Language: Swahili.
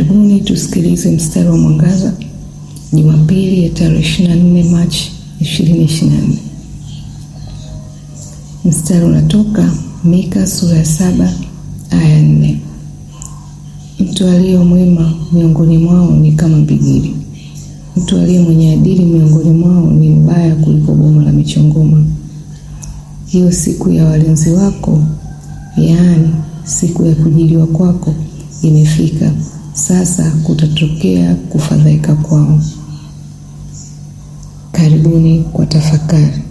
Karibuni tusikilize mstari wa mwangaza Jumapili ya tarehe 24 Machi 2024. Mstari unatoka Mika sura ya saba aya nne. Mtu aliye mwema miongoni mwao ni kama mbigili, mtu aliye mwenye adili miongoni mwao ni mbaya kuliko boma la michongoma. Hiyo siku ya walinzi wako, yaani siku ya kujiliwa kwako imefika. Sasa kutatokea kufadhaika kwao. Karibuni kwa tafakari.